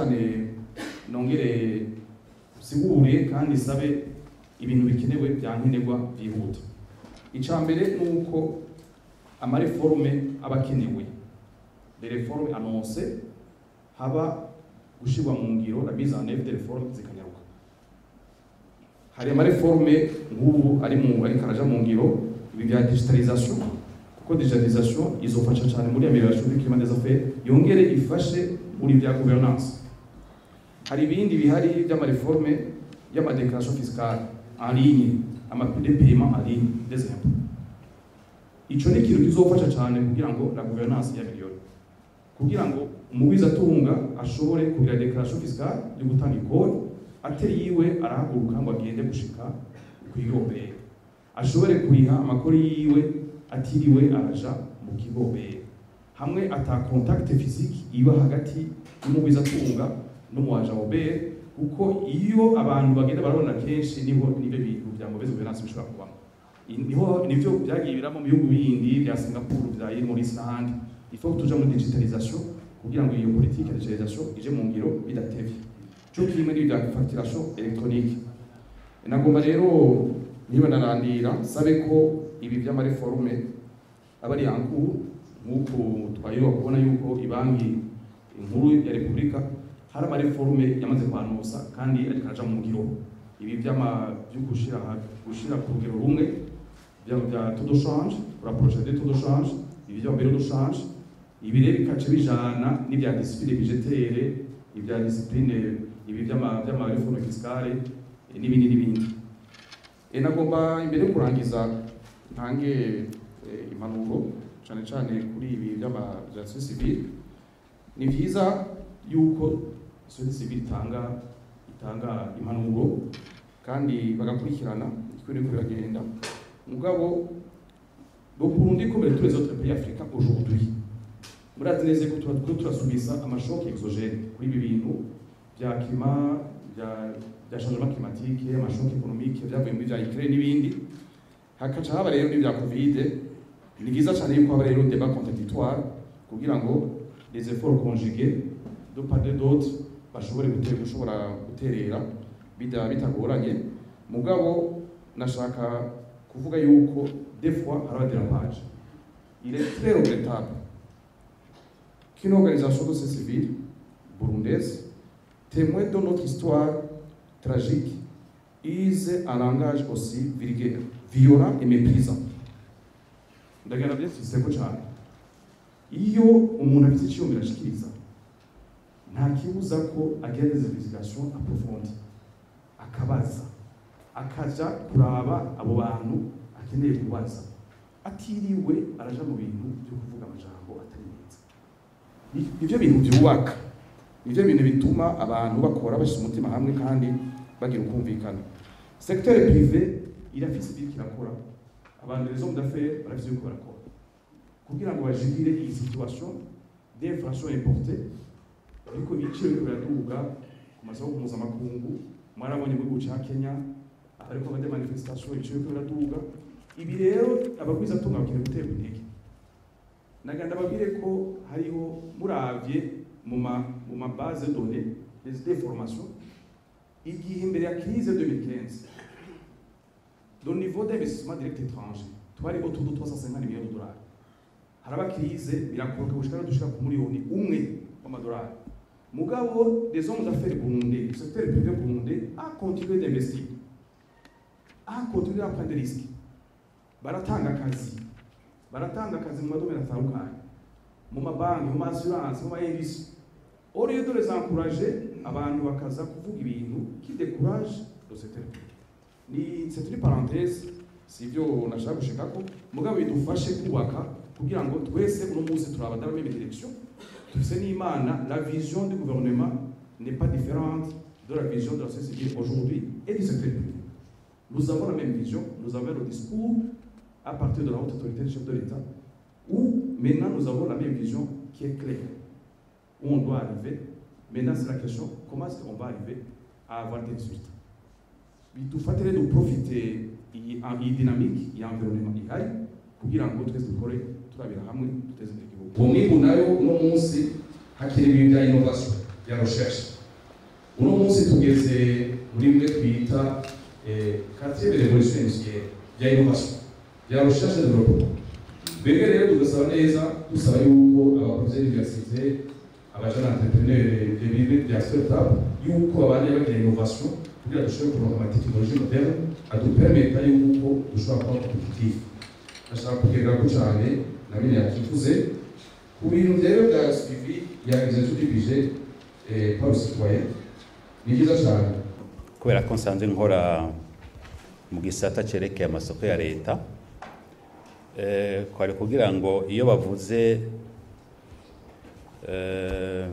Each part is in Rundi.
cyane nongere sigure kandi sabe ibintu bikenewe bya nkenerwa byihuta icya mbere ni uko amareforme aba akenewe les réformes annoncées haba gushyirwa mu ngiro la mise en œuvre des réformes zikanyaruka hari amareforme nk'ubu ari mu ariko araja mu ngiro ibi bya digitalisation kuko digitalisation izofasha cyane muri amélioration du climat des affaires yongere ifashe muri bya gouvernance hari ibindi bihari by'amareforme y'amadéclaration fiscale en ligne amapide paiement en ligne des impôts ico ni ikintu kizofasha cyane kugira ngo la gouvernance y'ameliore kugira ngo umugwizatunga ashobore kugira declaration fiscale yo gutanga ikori atari yiwe arahaguruka ngo agende gushika kw'igombera ashobore kuriha amakori yiwe atiriwe araja mu kigombera hamwe ata contact physique iba hagati y'umugwizatunga n'umuwaja obere kuko iyo abantu bagenda barabona kenshi niho nibyo bintu bya mauvaise gouvernance bishobora kubamo niho nivyo byagiye biramo mu bihugu bindi bya Singapore bya Maurice n'ahandi il faut tuja muri digitalisation kugira ngo iyo politique ya digitalisation ije mu ngiro bidatevye cyo kimwe n'ibya facturation électronique nagomba rero niba narandira sabe ko ibi by'amareforme aba ari yankuru nk'uko twayoba kubona yuko ibanki inkuru ya repubulika hari amareforme yamaze kwanusa kandi ariko araja mu ngiro ibi by'ama byo gushira gushira ku rugero rumwe bya bya taux de change rapprocher des taux de change ibi bya bureau de change ibi rero bikaca bijana n'ibya discipline budgetaire ibya discipline ibi by'ama by'ama réforme fiscale n'ibindi n'ibindi e nagomba imbere yo kurangiza ntange eh, impanuro cyane cyane kuri ibi by'ama bya société civile ni byiza yuko société civile itanga itanga impanuro kandi bagakurikirana iko niko biragenda mugabo le Burundi comme tous les autres pays africains aujourd'hui murazi neza ko tuba turiko turasubisa amashoke exogene kuri ibi bintu bya climat bya bya changement climatique amashoke économique byavuye muri bya Ukraine n'ibindi hakaca haba rero n'ibya covid ni byiza cyane yuko haba rero débat contradictoire kugira ngo les efforts conjugués de part et d'autre bashobore gutera gushobora guterera bida bitagoranye mugabo nashaka kuvuga yuko des fois haraba dérapage il est très regrettable qu'une organisation de société civile burundaise témoin de notre histoire tragique use un langage aussi vulgaire violent et méprisant ndagenda byashyizeko cyane iyo umuntu afite icyumviro ashikiriza nta kibuza ko agira des investigations approfondies akabaza akaja kuraba abo bantu akeneye kubaza atiriwe araja mu bintu byo kuvuga amajambo atari meza nivyo bintu byubaka nivyo bintu bituma abantu bakora bashyize umutima hamwe kandi bagira ukumvikana secteur privé irafise ibyo kirakora abantu les hommes d'affaires barafise ibyo barakora kugira ngo bajigire iyi situation d'inflation importée ariko ibiciro biriko biraduga ku masoko mpuzamakungu mwarabonye mu gihugu ca kenya ariko bade manifestation ibiciro biriko biraduga ibi rero abagwizatunga bakeneye guterwa intege naganda babwire ko hariho muravye mu ma mu ma base de données des d'information igihe imbere ya crise 2015 le niveau d'investissement direct étranger twari autour de 350 millions de dollars haraba crise birakoroka gushika dushika ku miliyoni umwe w'amadolari mugabo des hommes d'affaires burundais le secteur privé burundais a continué d'investir a continué à prendre des risques baratanga akazi baratanga akazi mu madomero atandukanye mu mabanki mu maassurance mu maindustrie au lieu de les encourager abantu bakaza kuvuga ibintu qui décourage le secteur privé ni c'est une parenthèse sivyo nashaka gushikako mugabo bidufashe kubaka kugira ngo twese uno munsi turaba dans la même direction dufise n'imana la vision du gouvernement n'est pas différente de la vision de la société civile aujourd'hui et du secteur privé nous avons la même vision nous avons le discours à partir de la haute autorité du chef de l'État où maintenant nous avons la même vision qui est claire où on doit arriver maintenant c'est la question comment est-ce qu'on va arriver à avoir des résultats bidufatire de profiter iyi iyi dynamique iyi environnement ihari kugira ngo twese dukore turabira hamwe duteze imbere igihugu uwo mwimbu nayo uno munsi hakenewe ibintu bya innovation ya recherche uno munsi tugeze muri bimwe twita quartier de révolution industrielle bya innovation bya recherche de développement twebwe rero tugasaba neza dusaba yuko abakozi b'universite abajana entrepreneur bibi bya startup yuko babana bagira innovation kugira dushobore kuronka amatekinoloji moderne adupermeta yuko dushobora kuba competitif ndashaka kugerera ko cyane na bine yakivuze ku bintu rero bya suivi ya exercice du budget eh, par le citoyen ni byiza cyane kubera ko nsanzwe nkora mu gisata cyerekeye amasoko ya leta eh, kwari kugira ngo iyo bavuze eh,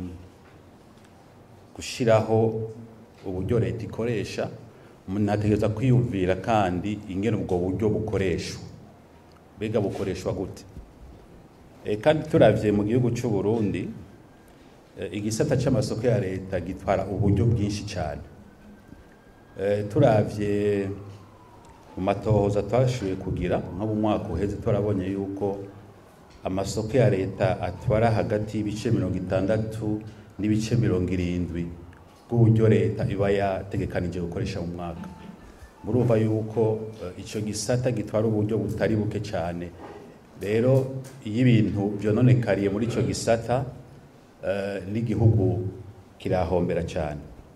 gushiraho uburyo leta ikoresha umuntu ategereza kwiyumvira kandi ingene ubwo buryo bukoreshwa mbega bukoreshwa gute e, kandi turavye mu gihugu c'u Burundi e, igisata c'amasoko ya leta gitwara uburyo bwinshi cyane e, turavye mu matohoza twashoboye kugira nko mu mwaka uheze turabonye yuko amasoko ya leta atwara hagati y'ibice mirongo itandatu n'ibice mirongo irindwi bw'uburyo leta iba yategekanije gukoresha mu mwaka murumva yuko uh, ico gisata gitwara uburyo butari buke cyane rero iyo ibintu vyononekariye muri ico gisata uh, n'igihugu kirahombera cyane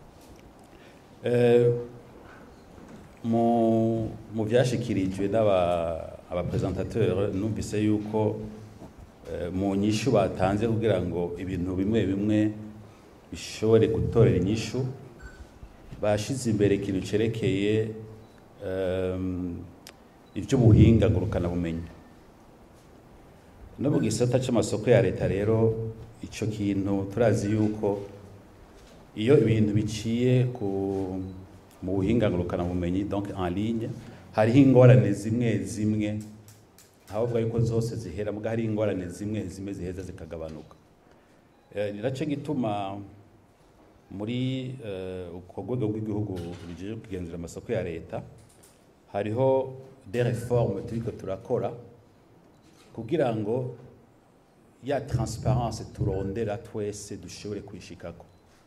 uh, mu mu vyashikirijwe n'aba abapresentateur numvise yuko mu nyishu batanze kugira ngo ibintu bimwe bimwe bishobore gutorera inyishu bashize imbere ikintu cerekeye um, ivy'ubuhinga ngurukana bumenyi no mu gisata c'amasoko ya leta rero ico kintu turazi yuko iyo ibintu biciye ku mu buhinga ngurukana bumenyi donc en ligne hariho ingorane zimwe zimwe ntavuga yuko zose zihera muga hari ingorane zimwe zimwe ziheza zikagabanuka ni nacyo gituma muri uko rwego rw'igihugu rugiye kugenzura amasoko ya leta hariho de reforme turiko turakora kugira ngo ya transparence turondera twese dushobore kwishikako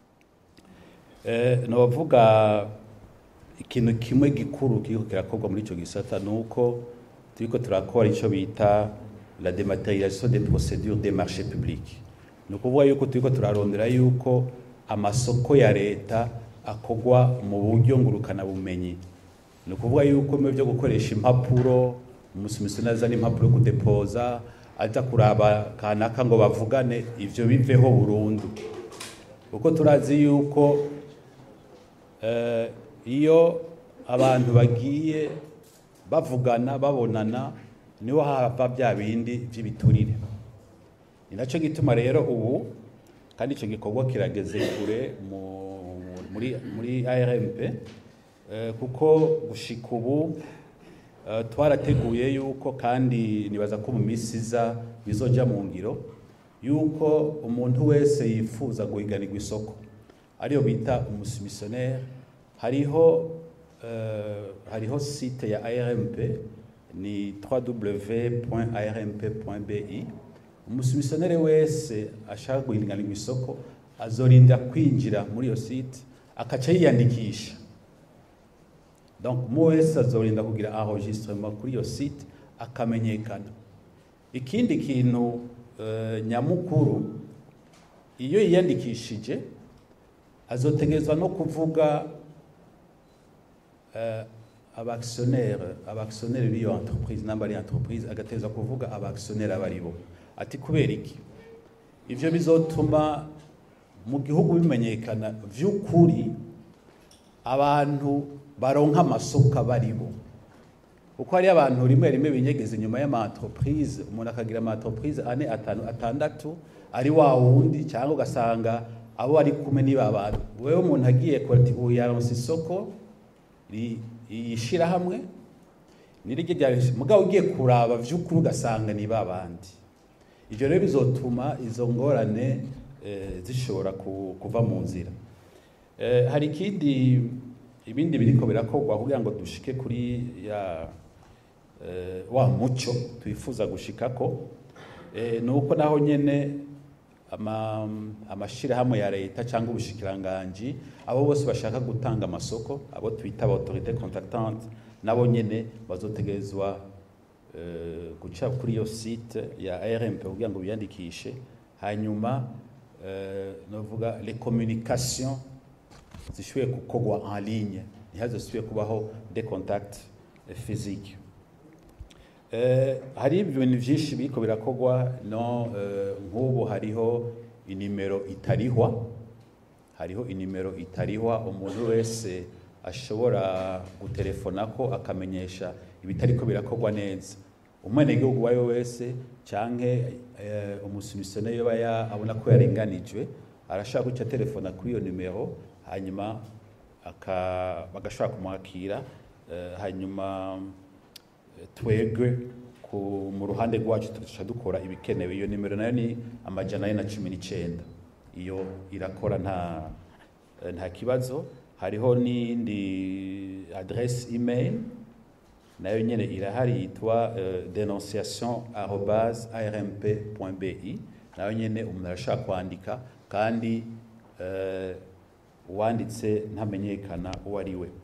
novuga ikintu kimwe gikuru kiriko kirakorwa muri ico gisata ni uko turiko turakora ico bita la dématérialisation des procédures des marchés publics ni ukuvuga yuko turiko turarondera yuko amasoko ya leta akorwa mu buryo ngurukana bumenyi ni ukuvuga yuko mu byo gukoresha impapuro umusumisiyoni azana impapuro yo kudepoza aza kuraba kanaka ngo bavugane ivyo biveho burundu kuko turazi yuko uh, iyo abantu bagiye bavugana babonana niho hava bya bindi by'ibiturire ni nacyo gituma rero ubu kandi icyo gikorwa kirageze kure muri muri ARMP kuko gushika ubu twarateguye yuko kandi nibaza ko mu minsi iza bizoja mu ngiro yuko umuntu wese yifuza guhiganirwa isoko ariyo bita umusumisiyoneri hariho hariho site ya ARMP ni www.armp.bi umusumisiyoneri wese ashaka guhiganirwa isoko azorinda kwinjira muri iyo site akaca yiyandikisha donc mu wese azorinda kugira enregistrement kuri iyo site akamenyekana ikindi kintu uh, nyamukuru iyo yiyandikishije azotegerezwa no kuvuga uh, abactionnaire abactionnaire b'iyo entreprise namba ari entreprise agateza kuvuga abactionnaire abaribo ati kubera iki ivyo bizotuma mu gihugu bimenyekana vy'ukuri abantu baronka amasoko baribo kuko hari abantu rimwe rimwe binyegeza inyuma y'ama entreprise umuntu akagira ama entreprise ane atanu atandatu ari wa wundi cyangwa ugasanga abo ari kumwe niba abantu wewe umuntu agiye kurati ubu yaronse isoko yishirahamwe niryo rya mugabo ugiye kuraba vy'ukuri ugasanga ni babandi ivyo rero bizotuma izo ngorane eh, zishobora kuva mu nzira eh, hari ikindi ibindi biriko birakorwa kugira ngo dushike kuri ya eh, wa muco twifuza gushikako eh, nuko naho nyene ama amashirahamwe ya leta cyangwa ubushikiranganji abo bose bashaka gutanga amasoko abo twita autorité contactante nabo nyene bazotegerezwa eh, guca kuri iyo site ya RMP kugira ngo biyandikishe hanyuma eh, novuga les communications zishoboye gukorwa en ligne ntihazosubire kubaho des contacts eh, physiques Eh, hari ibintu byinshi biriko birakorwa no eh, nk'ubu hariho inimero itarihwa hariho inimero itarihwa umuntu wese ashobora gutelefona ko akamenyesha ibitariko birakorwa neza umwenegihugu uwo ari we wese canke eh, umusumisiyoneri yoba ya- abona ko yarenganijwe arashaka guca telefona kuri iyo nimero hanyuma aka- bagashobora kumwakira eh, hanyuma twebwe ku mu ruhande rwacu tuca dukora ibikenewe iyo nimero nayo ni amajana ane na cumi n'icyenda iyo irakora nta nta kibazo hariho n'indi adresse email nayo nyene irahari yitwa uh, dénonciation arobase armp bi nayo nyene umuntu arashaka kwandika kandi uh, uwanditse ntamenyekana uwo ari we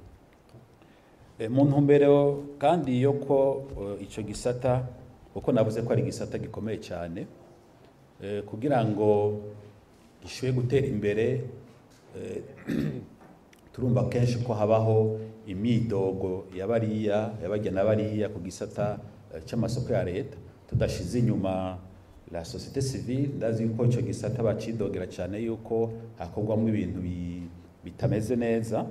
E, mu ntumbero kandi yo ko uh, ico gisata uko navuze ko ari igisata gikomeye cyane eh, kugira ngo gishobore gutera imbere eh, turumva kenshi ko habaho imyidogo y'abariya y'abajya n'abariya ku gisata eh, c'amasoko ya leta tudashize inyuma la société civile ndazi ko ico gisata bacidogera cyane yuko hakorwamo ibintu bi- bitameze neza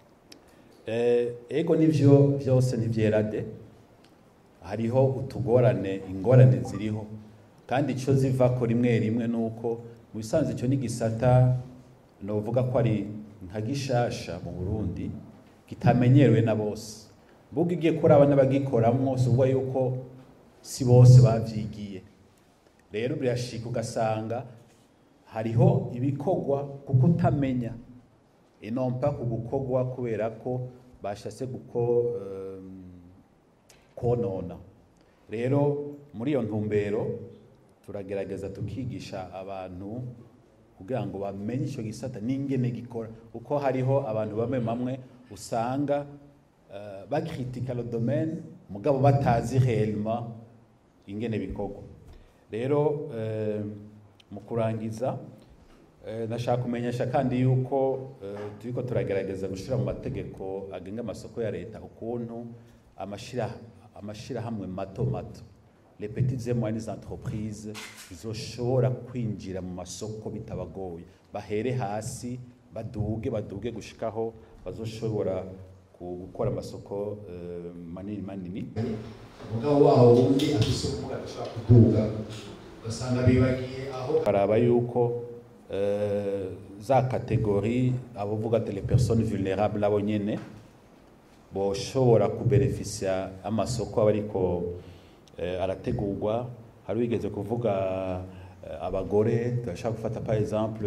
Eh, ego nivyo byose ntivyera de hariho utugorane ingorane ziriho kandi ico zivako rimwe rimwe nuko mu bisanzwe ico n'igisata novuga ko ari nka gishasha mu Burundi kitamenyerewe na bose mbuga igiye kuraba n'abagikoramwo si ukuvuga yuko si bose bavyigiye rero birashika ugasanga hariho ibikorwa kuko utamenya inompa ku gukorwa kubera ko bashase guko um, konona rero muri iyo ntumbero turagerageza tukigisha abantu kugira ngo bamenye icyo gisata n'ingene gikora kuko hariho abantu bamwe bamwe usanga uh, bakritika le domaine mugabo batazi réellement ingene bikorwa rero uh, mu kurangiza Eh, nashaka kumenyesha kandi yuko eh, turiko turagerageza gushira mu mategeko agenga amasoko ya leta ukuntu amashira amashirahamwe mato mato les petites et moyennes entreprises zoshobora kwinjira mu masoko bitabagoye bahere hasi baduge baduge gushikaho bazoshobora gukora amasoko eh, manini manini umugabo waho wundi afise ubumuga adashobora kuduga ugasanga bibagiye aho baraba yuko euh, za kategori abavuga ati les personnes vulnérables nabo nyene boshobora kubenefisia amasoko aba ariko eh, arategurwa hari wigeze kuvuga eh, abagore turashaka gufata par exemple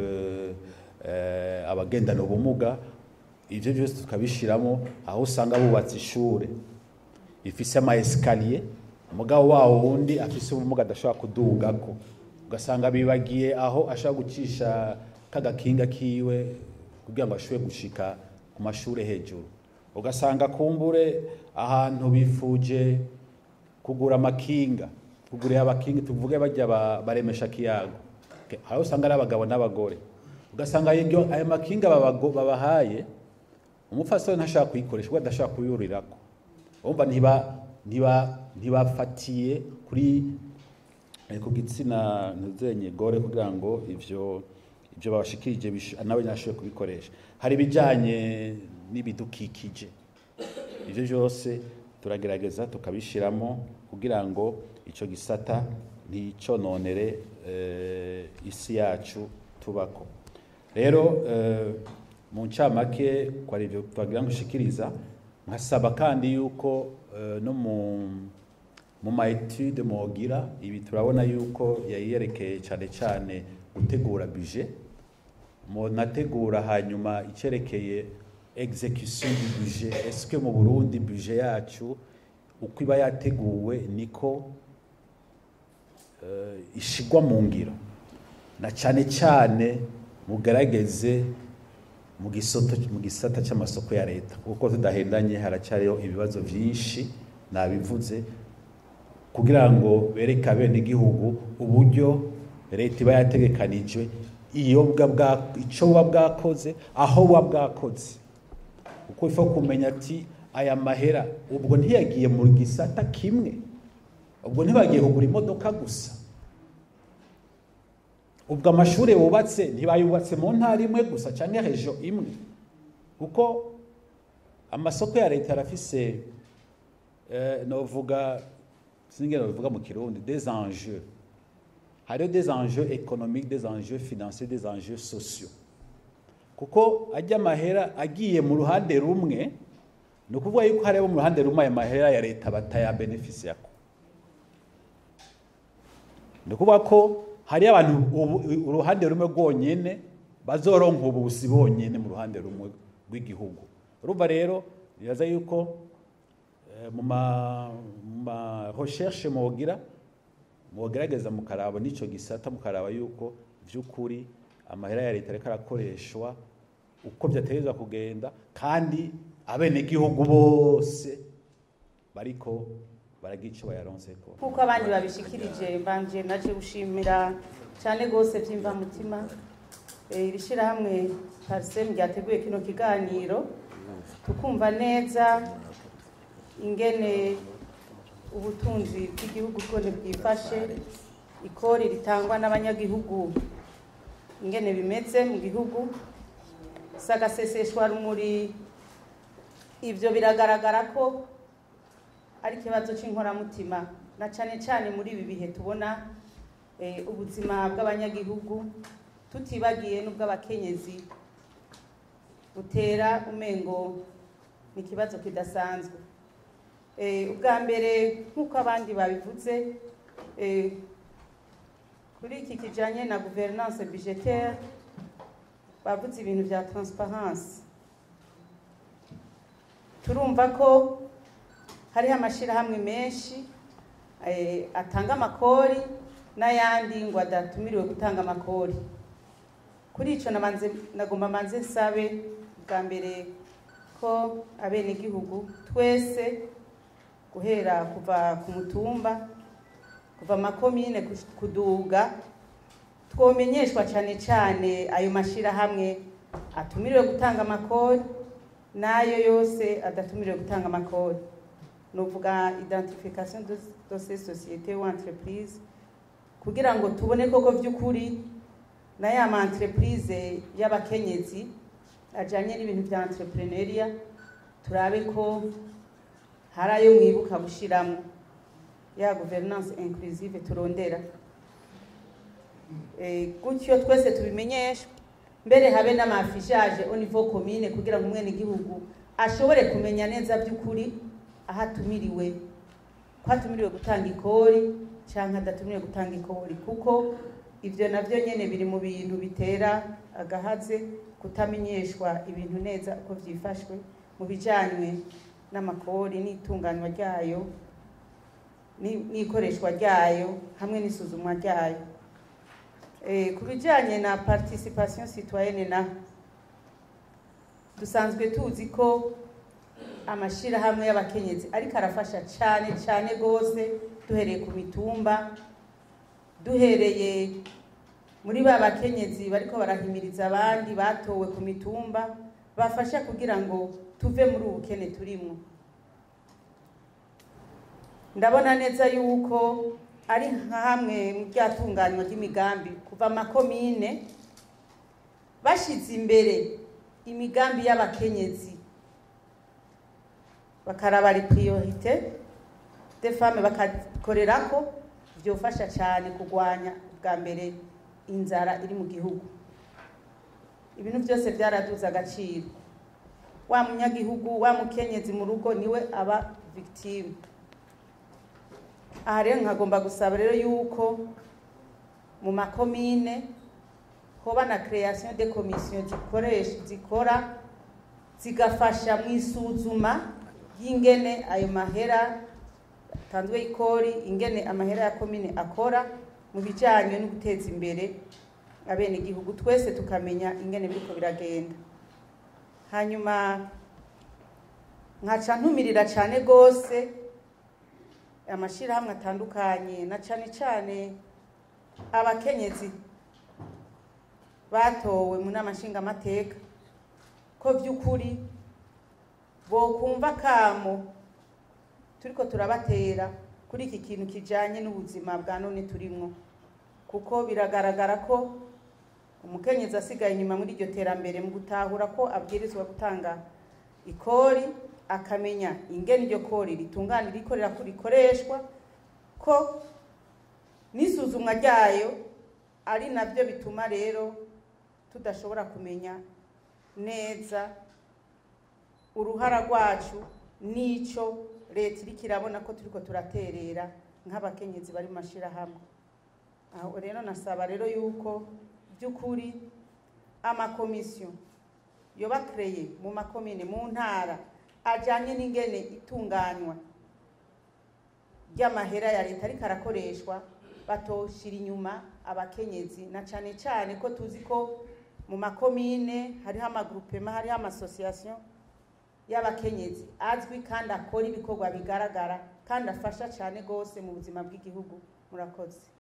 eh, abagendana ubumuga ivyo byose tukabishiramo aho usanga bubatse ishure ifise ama escalier umugabo wawo wundi afise ubumuga adashobora kudugako ugasanga bibagiye aho ashaka gucisha kagakinga kiwe kugira ngo ashobore gushika ku mashuri hejuru ugasanga kumbure ahantu bifuje kugura amakinga kugurira abakinga tuvuge bajya baremesha kiyago aho usanga ari abagabo n'abagore ugasanga ayo makinga babahaye umupfasoni ntashaka kuyikoresha kuko adashaka kuyurirako urumva ntiba ntiba ntibafatiye kuri ku gitsina ntuzenye gore kugira ngo ivyo ibyo babashikirije nawe nashoboye kubikoresha hari ibijyanye n'ibidukikije ibyo byose turagerageza tukabishyiramo kugira ngo icyo gisata nticononere isi yacu tubako rero mu ncamake kwa ibyo twagira ngo ushikiriza nkasaba kandi yuko no mu mu ma etude mugira ibi turabona yuko yayerekeye cyane cyane gutegura budget munategura hanyuma icerekeye execution du budget est-ce que mu Burundi budget yacu uko iba yateguwe niko uh, ishigwa mu ngiro na cyane cyane mugerageze mu gisoto mu gisata cy'amasoko ya leta kuko tudahendanye haracyariho ibibazo byinshi nabivuze kugira ngo bereke abenegihugu uburyo leta iba yategekanije iyo bwa bwa icyo buba bwakoze aho buba bwakoze kuko ifa kumenya ati aya mahera ubwo ntiyagiye mu gisata kimwe ubwo ntibagiye kugura imodoka gusa ubwo amashuri bubatse ntibayubatse mu ntara imwe gusa cyangwa rejo imwe kuko amasoko ya leta arafise eh, novuga sinigera bivuga mu kirundi des enjeux hariho des enjeux économiques des enjeux financiers des enjeux sociaux kuko ajya amahera agiye mu ruhande rumwe ni ukuvuga yuko hariho mu ruhande rumwe ayo mahera ya leta batayabenefisiyako ni ukuvuga ko hariyo abantu ubu- uruhande rumwe rwonyene bazoronka ubusi bonyene mu ruhande rumwe rw'igihugu urumva rero biraza yuko eh, mu ma mu ma recherche mugira mugerageza mukaraba n'ico gisata mukaraba yuko vy'ukuri amahera ya leta ariko arakoreshwa uko byategerezwa kugenda kandi abenegihugu bose bariko baragira ico bayaronseko nk'uko abandi babishikirije mbanje naje gushimira cyane rwose by'imvamutima Eh, iri shyirahamwe parisemu ryateguye kino kiganiro tukumva neza ingene ubutunzi bw'igihugu bwone bwifashe ikori ritangwa n'abanyagihugu ingene bimeze mu gihugu sagaseseshwa rumuri ibyo biragaragara ko ari ikibazo cy'inkoramutima na cyane cyane muri ibi bihe tubona eh, ubuzima bw'abanyagihugu tutibagiye n'ubw'abakenyezi butera umengo ni ikibazo kidasanzwe Eh, ubwa mbere nk'uko abandi babivuze eh, kuri iki kijanye na gouvernance budgetaire bavuze ibintu bya transparence turumva ko hariho amashyirahamwe menshi eh, atanga amakori n'ayandi ngo adatumiriwe gutanga amakori kuri icyo nabanze nagomba manze nsabe bwa mbere ko abenegihugu twese guhera kuva ku mutumba kuva amakomine kus- kuduga twomenyeshwa cyane cyane ayo mashyirahamwe atumiriwe gutanga amakori n'ayo yose adatumiriwe gutanga amakori nuvuga identification de de ces sociétés ou entreprises kugira ngo tubone koko by'ukuri na ya ma entreprise y'abakenyezi ajanye n'ibintu bya entrepreneuria turabe ko hari ayo mwibuka gushiramo ya gouvernance inclusive turondera Eh, gutyo twese tubimenyeshwe mbere habe n'amafishaje au niveau commune kugira ngo umwene igihugu ashobore kumenya neza by'ukuri aho atumiriwe ko atumiriwe gutanga ikori cyangwa adatumiriwe gutanga ikori kuko ibyo nabyo nyine biri mu bintu bitera agahaze kutamenyeshwa ibintu neza uko byifashwe mu bijyanywe n'amakori n'itunganywa ryayo ni- n'ikoreshwa ryayo hamwe n'isuzumwa ryayo Eh, ku bijyanye na participation citoyenne na dusanzwe tuzi ko amashyirahamwe y'abakenyezi ariko arafasha cyane cyane rwose duhereye ku mitumba duhereye muri ba bakenyezi bariko barahimiriza abandi batowe ku mitumba bafasha kugira ngo tuve muri ubu bukene turimo ndabona neza yuko ari nka hamwe mu byatunganywa ry'imigambi kuva amakomine bashyize imbere imigambi y'abakenyezi bakaraba ari priorite de femme bakakorera ko byofasha cyane kurwanya bwa mbere inzara iri mu gihugu ibintu byose byaraduze agaciro wa munyagihugu wa mukenyezi mu rugo niwe aba victime aha rero nkagomba gusaba rero yuko mu makomine hoba na création de commission zikoresha zikora zigafasha mu isuzuma y'ingene ayo mahera atanzwe ikori ingene amahera ya komine akora mu bijyanye no guteza imbere abene igihugu twese tukamenya ingene biriko biragenda hanyuma nkaca ntumirira cyane rwose amashyirahamwe atandukanye na cyane cyane abakenyezi batowe mu nama nshingamateka ko by'ukuri bokumva kamo turiko turabatera kuri iki kintu kijanye n'ubuzima bwa none turimwo kuko biragaragara ko umukenyezi asigaye inyuma muri iryo terambere mu gutahura ko abwirizwa gutanga ikori akamenya ingene iryo kori ritunganira ikorera ko rikoreshwa ko n'isuzumwa ryayo ari nabyo bituma rero tudashobora kumenya neza uruhara rwacu n'icyo leta iriko irabona ko turiko turaterera nk'abakenyezi bari mu mashyirahamwe aho rero nasaba rero yuko by'ukuri amakomisiyo yoba kreye mu makomine mu ntara ajyanye n'ingene itunganywa ry'amahera ya leta ariko arakoreshwa batoshira inyuma abakenyezi na cyane cyane ko tuzi ko mu makomine hariho amagrupema hariho amasosiyasiyo y'abakenyezi azwi kandi akora ibikorwa bigaragara kandi afasha cyane rwose mu buzima bw'igihugu murakoze